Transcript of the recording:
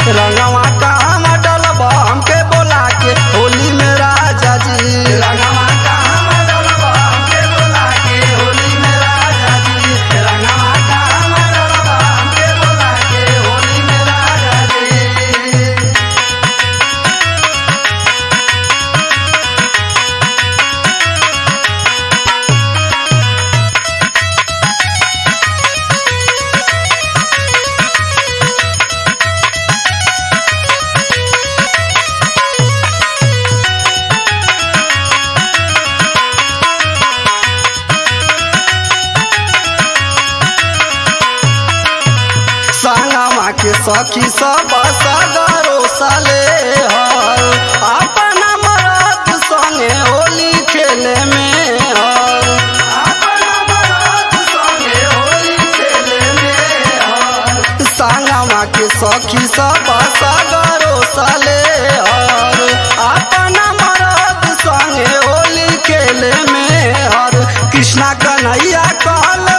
रंगवा कहाँ डलबा हमके बोला के होली में राजा जी रंगवा कहाँ डलबा हमके बोला के होली में राजा जी रंगवा कहाँ डलबा हमके बोला के होली में राजा जी संगमा के सखी सब सगरो साले हर अपना मरद संगे होली खेले में हर अपना मरद संगे होली खेले में हर संगमा के सखी सब सगरो साले हर अपना मरद संगे होली खेले में हर कृष्णा कन्हैया कहले